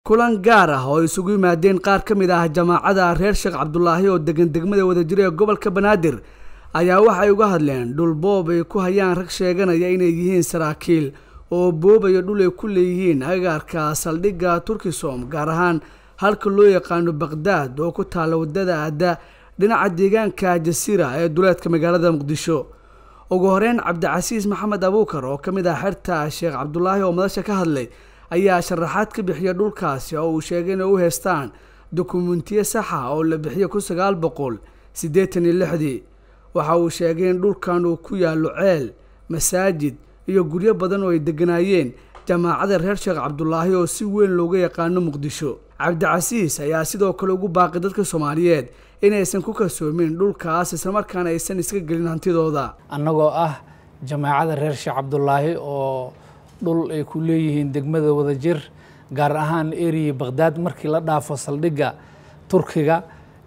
kulan gaar ah oo isugu yimaadeen qaar ka mid ah jamaacada reer sheekh cabdulaahi oo degan degmada wadajir ee gobolka banaadir ayaa waxay uga hadleen dhul boob ay ku hayaan rag sheeganaya inay yihiin saraakiil oo boobaya dhul ay ku leeyihiin agaarka saldhigga turkisom gaar ahaan halka loo yaqaano baqdaad oo ku taalla wadada aada dhinaca deegaanka jasiira ee duleedka magaalada muqdisho ugu horeyn cabdicasiis maxamed abuukar oo ka mid ah xerta sheekh cabdulaahi oo madasha ka hadlay ayaa sharaxaad ka bixiya dhulkaasi oo uu sheegay inay u heystaan dokumentiyo saxa oo la bixiyo kun sagaal boqol siddeetan iyo lixdii waxa uu sheegay in dhulkan uu ku yaallo ceel masaajid iyo guryo badan oo ay deganaayeen jamaacada reer sheekh cabdulaahi oo si weyn looga yaqaano muqdisho cabdicasiis ayaa sidoo kale ugu baaqay dadka soomaaliyeed inaysan ku kalsoomin dhulkaas islamarkaana aysan iska gelin hantidooda annagoo ah jamaacada reer sheekh cabdulaahi oo dhul ay ku leeyihiin degmada wadajir gaar ahaan eriya baqdaad markii la dhaafo saldhigga turkiga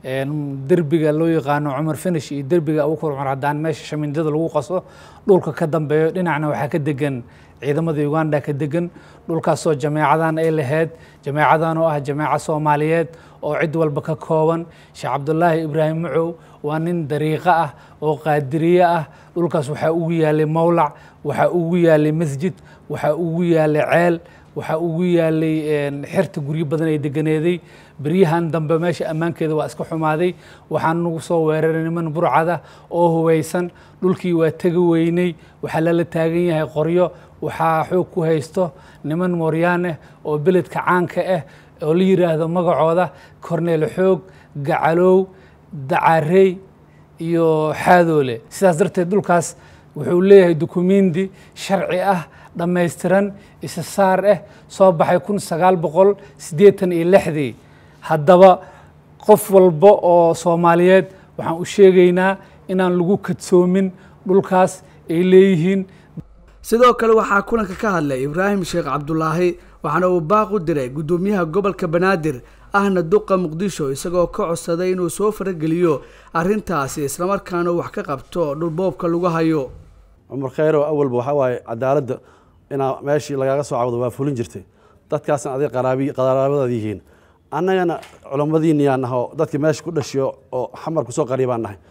derbiga loo yaqaano cumar finish iyo derbiga abuukar cumar haddaan meesha shamindada lagu qaso dhulka ka dambeeyo dhinacna waxaa ka degan ciidamada uganda ka degan dhulkaasoo jameecadan ay lahayd jameecadan oo ah jameeco soomaaliyeed oo cid walba ka kooban sheekh cabdulaahi ibraahim macow waa nin dariiqo ah oo qaadiriye ah dhulkaas waxaa ugu yaalay mowlac waxaa ugu yaalay masjid waxaa ugu yaalay ceel waxaa ugu yaalay xerta guryo badan ay deganeeday beryahan dambe meesha ammaankeeda waa iska xumaaday waxaa nagu soo weeraray niman burcada oo hubaysan dhulkii waa tegi weynay waxaa lala taagan yahay qoryo waxaa xoog ku haysto niman mooryaan ah oo beledka caanka ah oo la yidhaahdo magacooda korneel xoog gacalow dacarey iyo xaadoole sidaas darteed dhulkaas wuxuu leeyahay dukumenti sharci ah dhammaystiran isa saar ah soo baxay kun sagaal boqol siddeetan iyo lixdii haddaba qof walba oo soomaaliyeed waxaan u sheegaynaa inaan lagu kadsoomin dhulkaas ay leeyihiin sidoo kale waxaa kulanka ka hadlay ibraahim sheekh cabdulaahi waxaana uu baaq u diray guddoomiyaha gobolka banaadir ahna duqa muqdisho isagoo ka codsaday inuu soo farageliyo arrintaasi islamarkaana wax ka qabto dhulboobka lagu hayo cumar khayrow awalba waxaa waaye cadaaladda inaa meeshii lagaaga soo cawdo waa fulin jirtay dadkaasna aday qaraabadaad yihiin annagana culammadiiniyaan nahay oo dadkii meesha ku dhashiyo oo xamar kusoo qariibaan nahay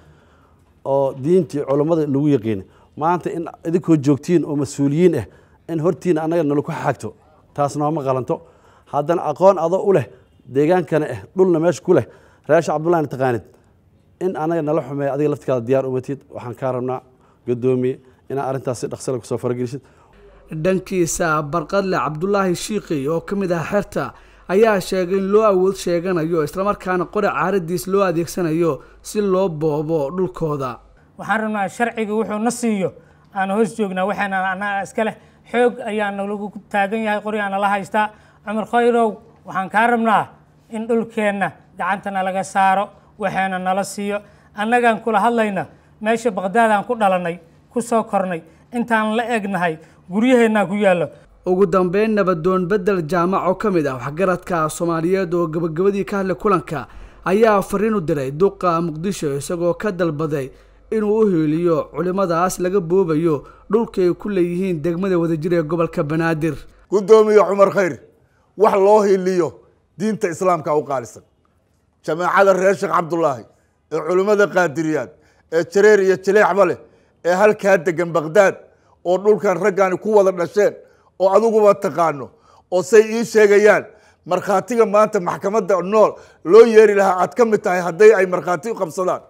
oo diintii culammada lagu yaqiin maanta in idinkoo joogtiin oo mas-uuliyiin ah in hortiina annaga nalaku xagto taas nooma qalanto haddana aqoon adoo u leh deegaankana ah dhulna meesha ku leh reesha cabdullahina taqaanid in annaga nala xumeeya adiga laftikaada diyaar umatid waxaan kaa rabnaa gadoomiye inaa arrintaas si dhaqsale kusoo faragelisid dhankiisa barqadle cabdulaahi shiiqi oo ka mid ah xerta ayaa sheegay in loo awood sheeganayo islamarkaana qori caaradiis loo adeegsanayo si loo boobo dhulkooda waxaan rabnaa sharciga wuxuu na siiyo aan hoos joognaa waxaana annaga iska leh xoog ayaa nalagu taagan yahay qorigaa nala haystaa cumar khayrow waxaan kaa rabnaa in dhulkeenna gacantana laga saaro waxaana nala siiyo annagaan kula hadlayna meesha baqdaadaan ku dhalannay ku soo kornay intaan la egnahay guryaheennaa ku yaallo ugu dambeyn nabadoon bedel jaamac oo ka mid ah waxgaradka soomaaliyeed oo gabagabadii ka hadlay kulanka ayaa fariin u diray duqa muqdisho isagoo ka dalbaday inuu u hiiliyo culimmadaas laga boobayo dhulka ay ku leeyihiin degmada wadajir ee gobolka banaadir guddoomiye cumar khayr wax loo hiiliyo diinta islaamka u qaalisan jamaacada reer sheekh cabdulaahi ee culimmada qaadiriyaad ee jareer iyo jaleecba leh ee halkaa degan baqdaad oo dhulkan raggaani ku wada dhasheen oo adiguba taqaano oo say ii sheegayaan markhaatiga maanta maxkamadda nool loo yeeri lahaa aad ka mid tahay hadday ay markhaati u qabsadaan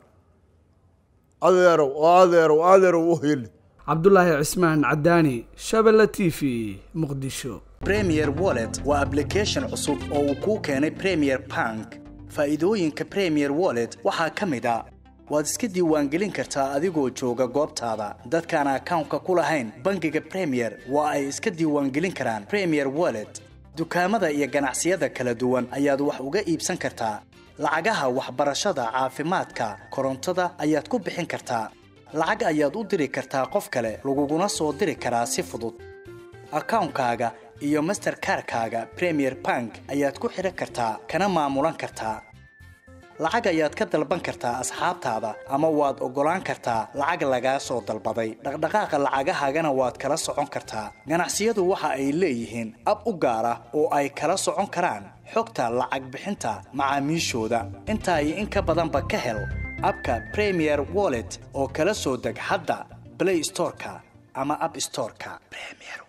adeerow oo adeerow adeerow u heli cabdulaahi cismaan cadaani shabelle t v muqdisho premier wallet waa application cusub oo uu kuu keenay premier bank faa'iidooyinka premier wallet waxaa ka mid a waad iska diiwaangelin kartaa adigoo jooga goobtaada dadkaan akawnka ku lahayn bangiga premier waa ay iska diiwaangelin karaan premier wallet dukaamada iyo ganacsiyada kala duwan ayaad wax uga iibsan kartaa lacagaha waxbarashada caafimaadka korontada ayaad ku bixin kartaa lacag ayaad u diri kartaa qof kale laguguna soo diri karaa si fudud akawnkaaga iyo masterkarkaaga premier bank ayaad ku xidhan kartaa kana maamulan kartaa lacag ayaad ka dalban kartaa asxaabtaada ama waad oggolaan kartaa lacag lagaa soo dalbaday dhaqdhaqaaqa lacagahaagana waad kala socon kartaa ganacsiyadu waxa ay leeyihiin ab u gaar ah oo ay kala socon karaan xogta lacag bixinta macaamiishooda intaa iyo in ka badanba ka hel abka premier wallet oo kala soo deg hadda play storeka ama app storeka premier